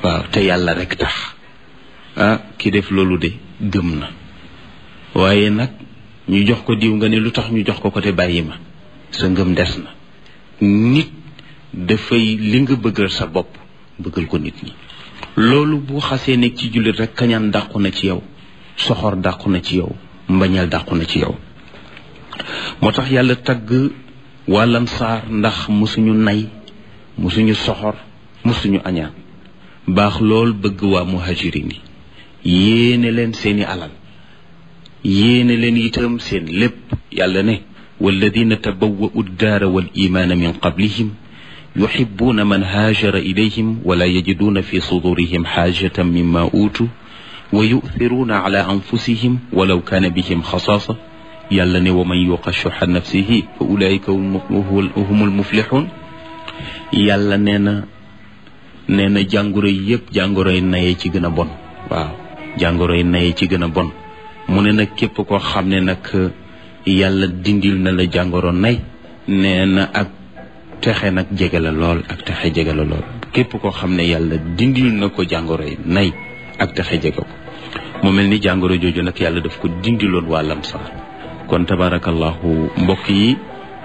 waaw te yàlla rek tax ah ki def loolu de gëm na waaye nag ñu jox ko diw nga ne lu tax ñu jox ko ko te bàyyi ma sa ngëm des na nit dafay li nga bëggal sa bopp bëggal ko nit ñi loolu bu xasee nekk ci jullit rek kañaan dàqu na ci yow soxor dàqu na ci yow mbañal dàqu na ci yow moo tax yàlla tagg wàllan saar ndax musuñu nay musuñu soxor musuñu añaan baax lool bëgg waa muhajirin yi yéene leen seeni alal yéene leen itam seen lépp yàlla ne walladina tabawwa'u ddaara wal imaana min qablihim yuxibuuna man haajara ilayhim wala yajiduuna fi sudurihim xaajatan mimma uutu wa yu'thiruuna ala anfusihim walaw kaana bihim xasaasa yàlla ne wa man yuqa shuxa nafsihi fa ulaika humul muflixuun yàlla nee na nee na jàngoro yi yëpp jàngoro yi naye ci gën a bon waaw jàngoro yi naye ci gën a bon mu ne nag képp koo xam ne nag yàlla dindil na la jàngoro nay nee na ak texe nag jege la lool ak texe jege la lool képp koo xam ne yàlla dindil na ko jàngoro yi nay ak texe jege ko mu mel ni jàngoro jooju nag yàlla daf ko dindiloon waa lamsaar kon tabarakallahu mbokk yi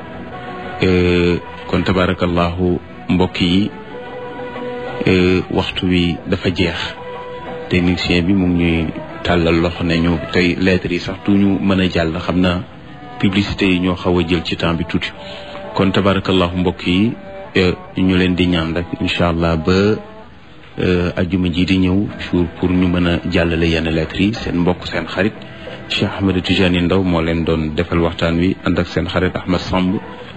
kon tabarakallahu mbokk yi waxtu wi dafa jeex technicien bi mu ngi ñuy tàllal loxo ne ñu tey lettres yi sax du ñu mën a jàll xam na publicité yi ñoo xaw a jël ci temps bi tuuti kon tabarakallahu mbokk yi ñu leen di ñaan rek incha allah ba ajuma ji di ñëw jour pour ñu mën a jàllale yenn lettres yi seen mbokk seen xarit Cheikh Ahmed Tidiane Ndaw moo leen doon defal waxtaan wi ànd ak seen xarit Ahmed Samb